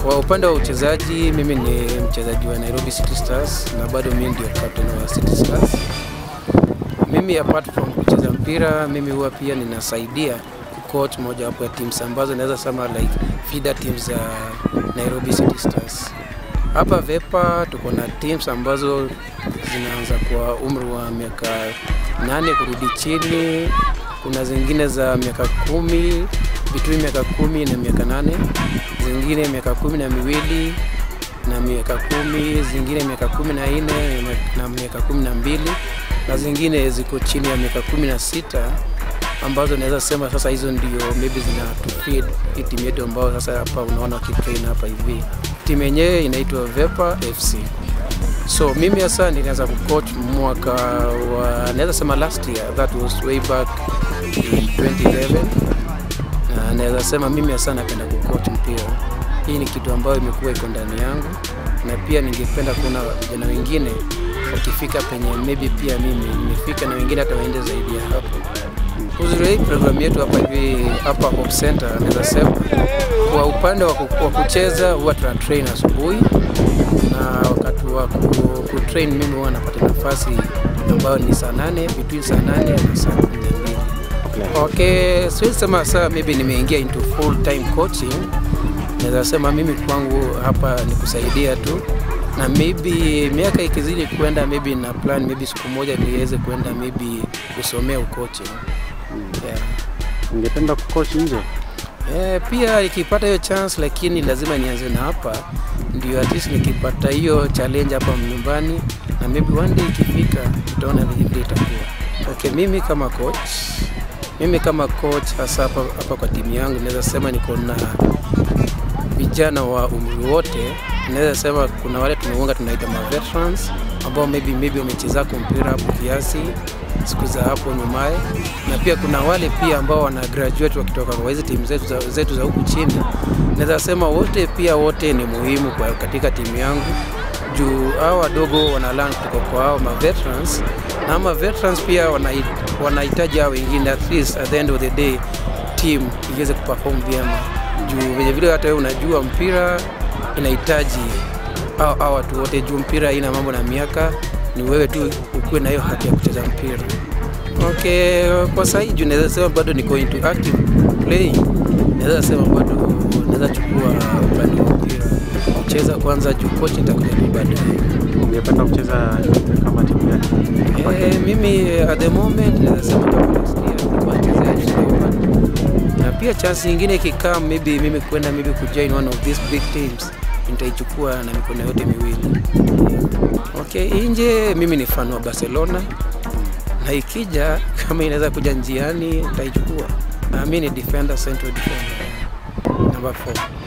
Kwa upande wa uchezaji, mimi ni mchezaji wa Nairobi City Stars na bado mimi ndio captain wa City Stars. Mimi apart from kucheza mpira, mimi huwa pia ninasaidia coach moja wapo ya teams ambazo naweza sema like feeder teams za Nairobi City Stars. Hapa Vepa tuko na teams ambazo zinaanza kwa umri wa miaka nane kurudi chini. Kuna zingine za miaka kumi between miaka kumi na miaka nane, zingine miaka kumi na miwili na miaka kumi, zingine miaka kumi na nne na miaka kumi na mbili na zingine ziko chini ya miaka kumi na sita ambazo naweza sema sasa hizo ndio maybe zina tufeed hii timu yetu ambao sasa hapa unaona wakitrain hapa hivi. Timu yenyewe inaitwa Vepa FC. So mimi hasa nilianza kucoach mwaka wa naweza sema last year, that was way back in 2011 na naweza sema mimi hasa napenda kucoach mpira. Hii ni kitu ambayo imekuwa iko ndani yangu, na pia ningependa kuona vijana wengine wakifika penye maybe pia mimi nimefika, na wengine hata waende zaidi ya hapo. Uzuri wa hii programu yetu hapa hivi hapa Hope Center, naweza sema kwa upande wa ku- wa kucheza huwa tuna train asubuhi, na wakati wa ku- kutrain mimi huwa napata nafasi ambayo ni saa nane between saa nane na saa kumi na mbili. Okay, siwezi sema saa maybe nimeingia into full time coaching. Naweza sema mimi kwangu hapa ni kusaidia tu, na maybe miaka ikizidi kwenda, maybe na plan maybe siku moja niweze kwenda maybe kusomea ucoaching. Yeah. Ungependa kucoach nje? Eh, pia ikipata hiyo chance, lakini lazima nianze na hapa, ndio at least nikipata hiyo challenge hapa nyumbani, na maybe one day ikifika, tutaona vile vile itakuwa. Okay, mimi kama coach, mimi kama coach hasa hapa, hapa kwa timu yangu naweza sema niko na vijana wa umri wote. Naweza sema kuna wale tumeunga tunaita ma veterans ambao maybe maybe wamechezako mpira hapo kiasi siku za hapo nyumaye, na pia kuna wale pia ambao wana graduate wakitoka kwa hizi timu zetu za, zetu za huku chini. Naweza sema wote pia wote ni muhimu kwa katika timu yangu juu hao wadogo wana learn kutoka kwa hao ma veterans na ma veterans pia wanahit- wanahitaji hao wengine at least at the end of the day team iweze kuperform vyema juu vile vile hata wewe unajua mpira inahitaji hao hao watu wote juu mpira haina mambo na miaka ni wewe tu ukuwe na hiyo haki ya kucheza mpira okay kwa sasa juu naweza sema bado niko into active playing naweza sema bado naweza chukua upande wa mpira kucheza kwanza juu coach nitakuja tu baadaye Ungependa kucheza kama timu gani? Eh, mimi at the moment naweza sema kama last year nilikuwa nachezea FC Leopards. na pia chance nyingine ikikaa maybe mimi kwenda maybe kujoin one of these big teams nitaichukua na mikono yote miwili. Okay, nje mimi ni fan wa Barcelona na ikija kama inaweza kuja njiani nitaichukua. Na mimi ni defender, central defender number 4.